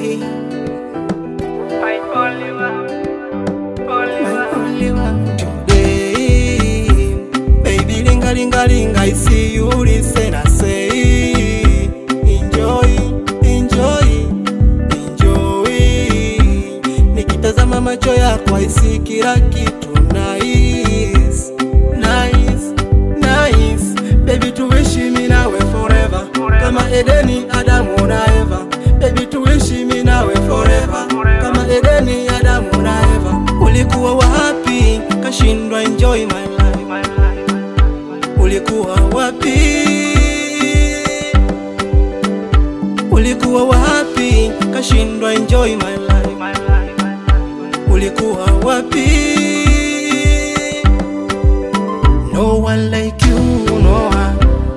My only one, only my one. only one. Today, baby, linga linga linga, I see you listen, I say, enjoy, enjoy, enjoy. Nikitazama macho yako, I see kila kitu nice, nice, nice. Baby, tuishi mimi nawe forever, kama Edeni, Adamu na Eva. Baby, tuishi mimi nawe forever, kama Edeni, Adamu na Eva. Ulikuwa wapi? Kashindwa enjoy my life. My life, Ulikuwa wapi? Ulikuwa wapi? Kashindwa enjoy my life. my life, Ulikuwa wapi? No one like you, no one.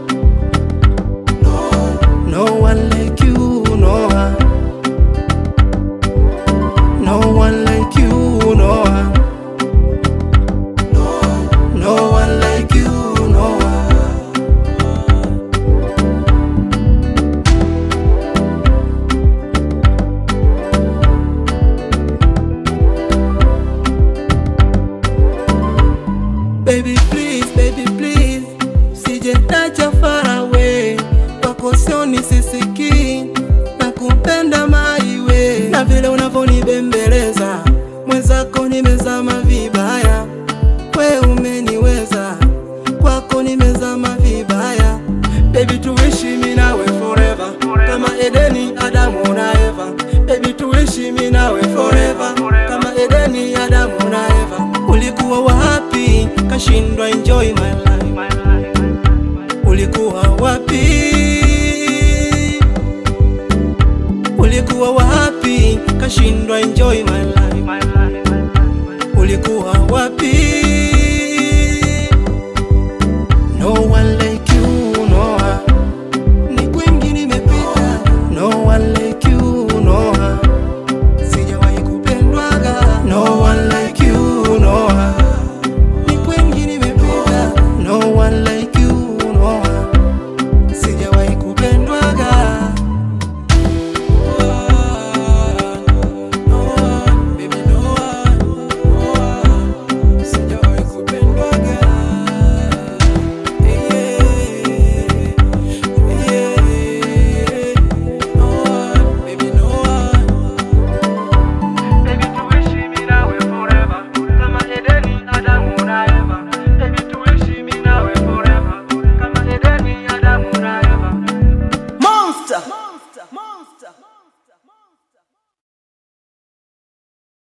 No one like you, no one. No one like you, no one. No one like you, no one. Baby please, baby please, sije nacha far away, kwako sioni sisiki na kupenda maiwe, na vile unavyonibembeleza mwenzako nimezama vibaya, we umeniweza, kwako nimezama vibaya. Baby tuishi mimi nawe forever, kama Edeni, Adamu na Eva. Baby tuishi mimi nawe forever, kama Edeni, Adamu na Eva. Ulikuwa wapi? Kashindwa enjoy my life.